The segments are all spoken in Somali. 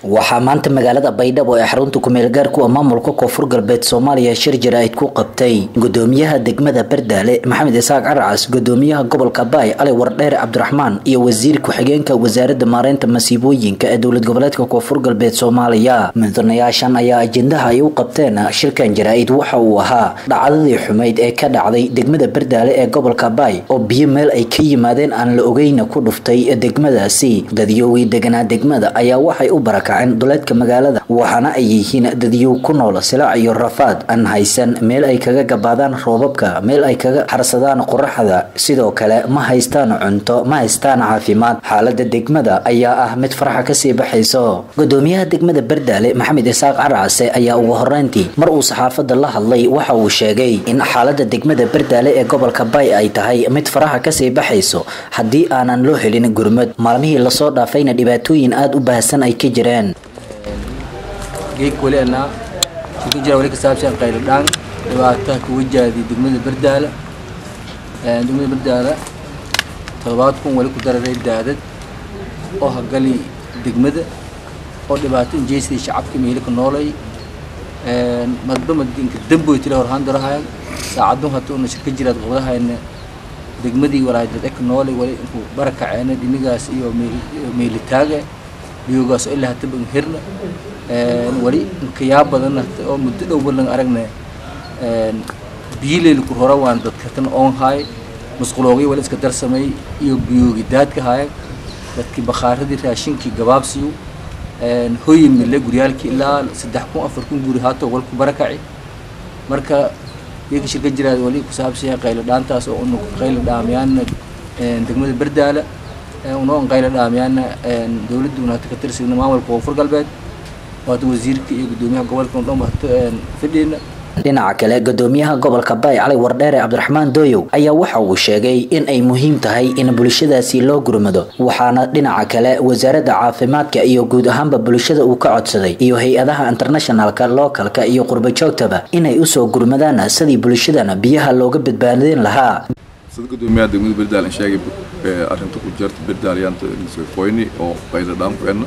waxaa maanta magaalada baydhabo ee xarunta kumeel gaarku maamulka koonfur galbeed soomaaliya shir jaraa'id ku qabtay gudoomiyaha degmada bardaale maxamed isaaq caracas gudoomiyaha gobolka baay ali wardheer cabdiraxmaan iyo wasiir ku-xigeenka wasaaradda maareynta masiibooyinka ee dowlad goboleedka koonfur galbeed soomaaliya mudanayaashan ayaa ajendaha ay u qabteen shirkan jaraa'id waxa uu ahaa dhacdadii xumayd ee ka dhacday degmada bardaale ee gobolka baay oo biyo meel ay ka yimaadeen aan la ogeyna ku dhuftay degmadaasi dadyoogii deganaa degmada ayaa waxay u barakaceen duleedka magaalada waxaana ay yihiin dadyow ku nool silaac iyo rafaad aan haysan meel ay kaga gabaadaan roobabka meel ay kaga harsadaan qoraxda sidoo kale ma haystaan cunto ma haystaan caafimaad xaalada degmada ayaa ah mid faraxa kasii baxayso gudoomiyaha degmada bardaale maxamed isaaq carcase ayaa ugu horeyntii mar uu saxaafada la hadlay waxa uu sheegay in xaalada degmada bardaale ee gobolka bay ay tahay mid faraha kasii baxayso haddii aanan loo helin gurmad maalmihii lasoo dhaafayna dhibaatooyin aada u baahsan ay ka jireen geeg weli anaa ku jira weli ka saabsan qayladhaan dhibaataha ku wajahday degmada bardaala degmada bardaala toddobaad kun weli ku dararay daadad oo hagali degmada oo dhibaato injeysday shacabka meelika noolay madba madinka damboy tila horhaan darahayan saacadun hata una shirka jiraad qabadahayna degmadii walaajad eka noolay weli inku barakaceena dhinigaas iyo meelitaaga biyoogaas oo ilaa hataba hirna wali inkayaa badan oo muddo dhow balan aragna biyileyl ku hora waan dadkatan oon haay musquloogii wali iska darsamay iyo biyoogi daadka haaya dadkii bakhaaradii raashinkii gabaabsiyu hoyi mille guryaalkii ilaa saddex kun afar kun guri haato wal ku barakaci marka iyaka shirka jiraad wali ku saabsanya qaylo dhaantaas oo unu qaylo dhaamayaana degmada bardaala unoo qaylo dhaamayaana dowladda unaata ka tirsigna maamulka koonfur galbeed waata wasiirka iyo gudoomiyaha gobolka dhan waata fidhiina dhinaca kale gudoomiyaha gobolka baay cali wardheere cabdiraxmaan dooyow ayaa waxa uu sheegay in ay muhiim tahay in bulshadaasi loo gurmado waxaana dhinaca kale wasaaradda caafimaadka iyo guud ahaanba bulshada uu ka codsaday iyo hay-adaha internationalka lookalka iyo qurbajoogtaba inay usoo gurmadaan sidii bulshadana biyaha looga badbaadin lahaa sida gudoomiyaha degmada berdaal in sheegay arrinta ku jirta berdaalyaanta foyni oo qayla dhaankuena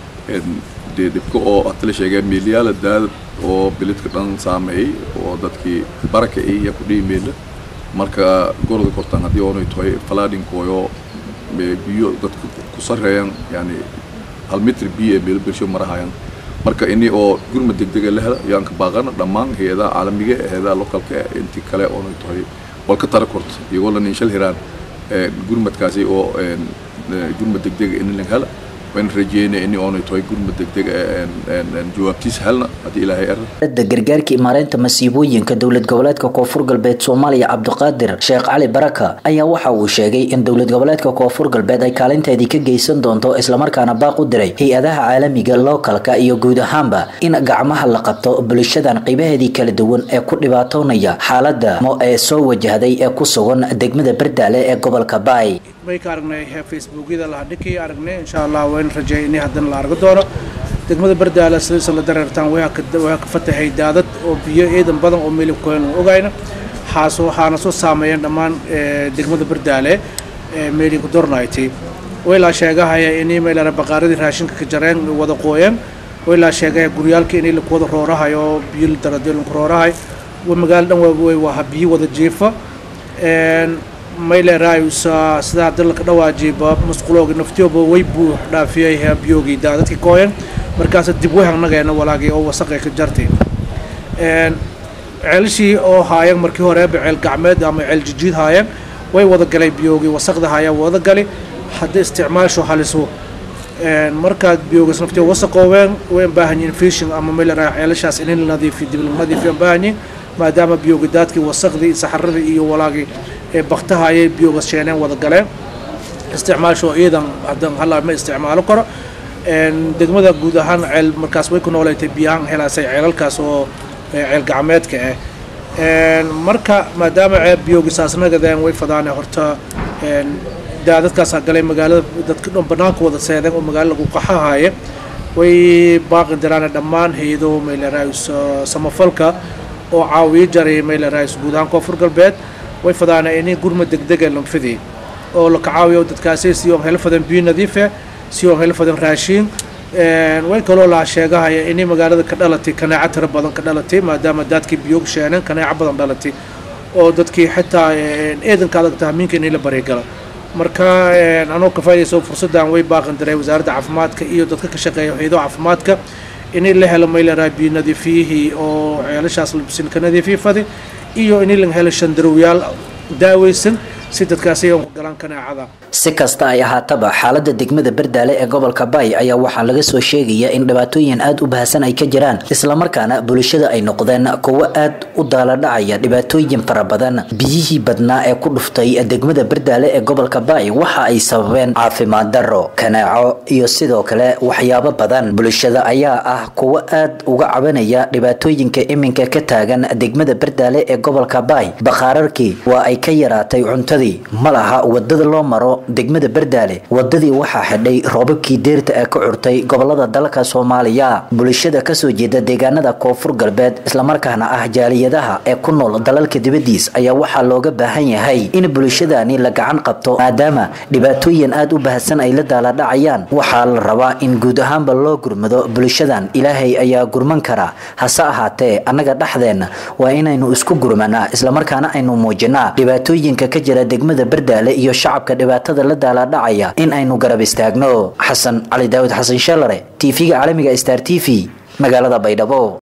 dee dhibka oo atala sheegeen meelyaala daadad oo bilidka dhan saameeyey oo dadkii baraka iyo kudhihi meela marka goroda kortaan haddii oonay tahay falaadhinkooyo biyo dadka ku sareeyaan yani hal mitr biyo ee meelo bersho marahayaan marka ini oo gurma degdega la hela yaan ka baaqana dhammaan hay-adaha caalamiga hay-adaha localka intii kale oonay tahay walka tara korta iyagoo la ninshal hiraan gurmadkaasi oo gurmad degdega in la hela waan rajeynaya in oonay tahay gurmad degdeg jawaabtiis helna haddii ilaahay ar da gargaarka imaareynta masiibooyinka dowlad goboleedka koonfur galbeed soomaaliya cabdiqaadir sheekh cali baraka ayaa waxa uu sheegay in dowlad goboleedka koonfur galbeed ay kaalinteedii ka geysan doonto islamarkaana baaq u diray hay-adaha caalamiga lookalka iyo guud ahaanba in gacmaha la qabto bulshadan qiibaheedii kala duwan ee ku dhibaatoonaya xaalada ee soo wajahday ee ku sugan degmada bardaale ee gobolka baay way ka aragnay facebookyada la hadhikii aragnay insha allah wayna rajeey inay haddana la argo doono degmada bardaala sidaysa la dareertaan waa ka fatahay daadad oo biyo ciidan badan oo meelibkoyn ogayna xaas waxaana soo saameeyeen dhammaan degmada bardaale meelinku dornayti waylaa sheegahaya inay meelana baqaaradii raashinka ka jareen wada qooyeen waylaa sheegahaya guryaalka inay laku wada roorahay oo biyo daradilinku roorahay magaalo dhan way waha biyo wada jiifa maylerayusa sidaa hadda laka dhawaajiba musquloogi naftiyooba way buu dhaafiyay biyoogii daadadkii kooyan markaas dib way hangnageena walaagii oo wasaqay ka jartay ceelashii oo haayeen markii horeeba ceel gacmeed ama ceel jijiid haayeen way wada galay biyoogii wasaqda haayeen wada gali hadda isticmaasho haliso markaad biyoogas naftiyo wasaqoobeen way baahan yihiin fishing ama mayleray ceelashaas in la nadiifiyo dib la nadiifiyo baahan yihiin maadaama biyoogi daadkii wasaqdii saxaradii iyo walaagii ee baktaha ayay biyooga sheeneen wada galeen isticmaasho ciidan haddan hallaa ma isticmaalo karo degmada guud ahaan ceel markaas way ku nooleetay biyahaan helaasay ceelalkaas oo ceel gacmeedka ah marka maadaama ceeb biyoogi saasnagadeen way fadaane horta daadadkaasaa galay magaalada dadka dhan banaanka wada seedeen oo magaalo lagu qaxahaaye way baaqi diraane dhammaan hay-ado maylerayus samafalka oo caawiyo jaray maylerayus guud ahaan koonfur galbeed way fadaana inay gurma degdega lanfidi oo la kacaawiyo dadkaasi si oon helo fadan biyo nadiif ah si oon helo fadan raashiin way kaloo laa sheegahaya inay magaalada ka dhalatay kanaaco tiro badan ka dhalatay maadaama daadkii biyoog sheeneen kanaaco badan dhalatay oo dadkii xitaa eedanka adag tahmiinka inay la baryagala marka anoo ka faa'idayso fursaddan way baaqan daray wasaaradda caafimaadka iyo dadka ka shaqeeya hayado caafimaadka inay la helo maylaraa biyo nadiifiyihii oo ceelashaas silka nadiifiyi fadi iyo inay la helo shandarowyaal daaweysan si dadkaasi ku galaan kanaacada si kasta ay ahaataba xaalada degmada bardaale ee gobolka baay ayaa waxaa laga soo sheegaya in dhibaatooyin aada u baahsan ay ka jiraan islamarkaana bulshada ay noqdeen kuwo aad u daaladhacaya dhibaatooyin fara badan biyihii badnaa ee ku dhuftay degmada bardaale ee gobolka baay waxa ay sababeen caafimaad darro kanaaco iyo sidoo kale waxyaabo badan bulshada ayaa ah kuwo aad uga cabanaya dhibaatooyinka iminka ka taagan degmada bardaale ee gobolka baay bakhaararkii waa ay ka yaraatay cuntadii ma laha wadada loo maro degmada bardaale wadadii waxaa xidhay roobabkii deerta ee ka curtay gobolada dalka soomaaliya bulshada kasoo jeeda deegaanada koonfur galbeed islamarkaana ah jaaliyadaha ee ku nool dalalka dibadiis ayaa waxaa looga baahan yahay in bulshadani la gacan qabto maadaama dhibaatooyin aada u baahsan ay la daaladhacayaan waxaa la rabaa in guud ahaanba loo gurmado bulshadan ilaahay ayaa gurman kara hase ahaatee annaga dhexdeenna waa inaynu isku gurmanaa islamarkaana aynu muujinaa dhibaatooyinka ka jira degmada bardaale iyo shacabka dhibaatada la daaladhacaya in aynu garab istaagno xasan cali daawud xasan sheelare tv-ga caalamiga star t v magaalada baydhabo